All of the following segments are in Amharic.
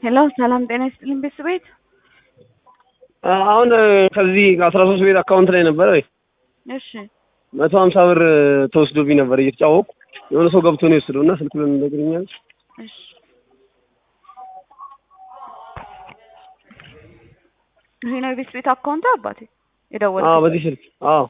ሄሎ ሰላም ጤና ይስጥልኝ ቤተሰቤት አሁን ከዚህ አስራ ሶስት ቤት አካውንት ላይ ነበረ እሺ መቶ ሀምሳ ብር ተወስዶብኝ ነበር እየተጫወቁ የሆነ ሰው ገብቶ ነው የወሰደው እና ስልክ ለምን ነግረኛል እሺ ይሄ ነው የቤት ቤት አካውንት አባቴ አዎ የደወልኩት በዚህ ስልክ አዎ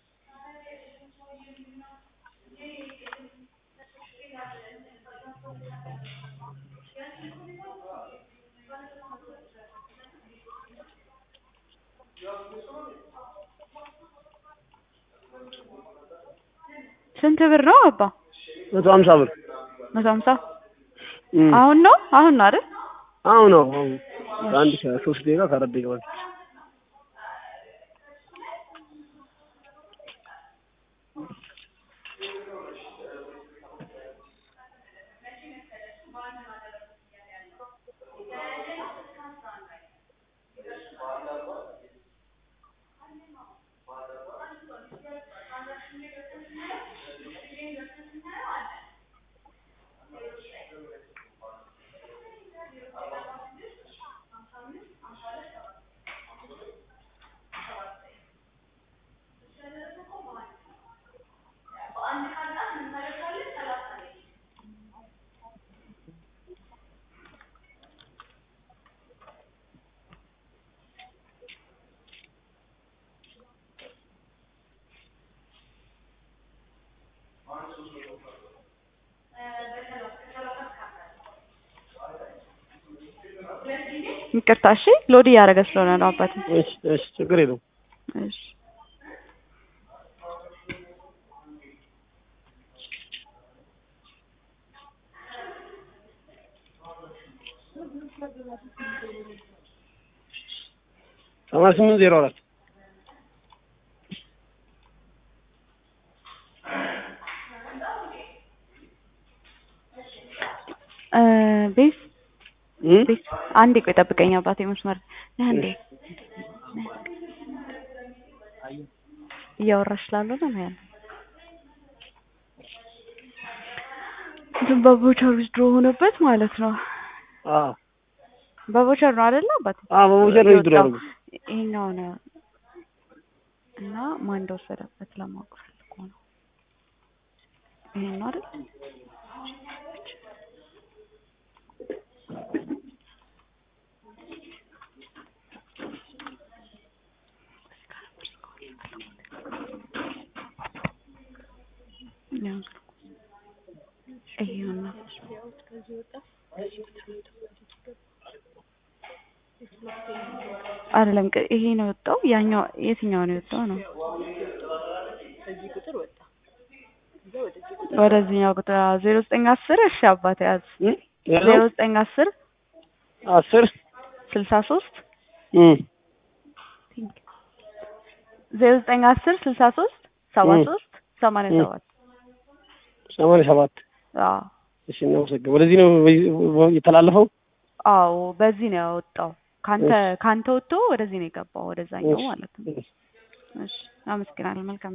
ስንት ብር ነው አባ መቶ ሀምሳ ብር መቶ ሀምሳ እም። አሁን ነው አሁን ነው አይደል አሁን ነው አሁን ከአንድ ከሶስት ደቂቃ ከአራት ደቂቃ በፊት ይቅርታ እሺ ሎድ እያደረገ ስለሆነ ነው አባቴ እሺ እሺ ችግር የለውም እሺ ሰማንያ ስምንት ዜሮ አራት እ ቤት እም? ቤት አንዴ ቆይ ጠብቀኝ አባቴ መስመር ነህ እንዴ እያወራሽ ስላልሆነ ነው ያለው እንትን በቦቸር ዊዝድሮ ሆነበት ማለት ነው አዎ በቦቸር ነው አይደለ አባቴ አዎ በቦቸር ነው ዊዝድሮ የወጣው። ያደረጉት ይሄኛው ነው እና ማን እንደወሰደበት ለማወቅ ፈልጎ ነው ይሄን ነው አይደል ይሄው ነው አይደለም ቅ- ይሄ ነው የወጣው ያኛው የትኛው ነው የወጣው ነው ወደዚህኛው ቁጥር ዜሮ ዘጠኝ አስር እሺ አባቴ ያዝ እም? ዜሮ ያለው ዘጠኝ አስር አስር ስልሳ ሶስት እም። ዜሮ ዘጠኝ አስር ስልሳ ሶስት ሰባ እም። ሶስት ሰማንያ እም። ሰባት ሰማንያ ሰባት አዎ እሺ እናመሰግን ወደዚህ ነው የተላለፈው አዎ በዚህ ነው ያወጣው ካንተ እሺ። ካንተ ወጥቶ ወደዚህ ነው የገባው ወደዛኛው እሺ። ማለት ነው እሺ አመሰግናለሁ መልካም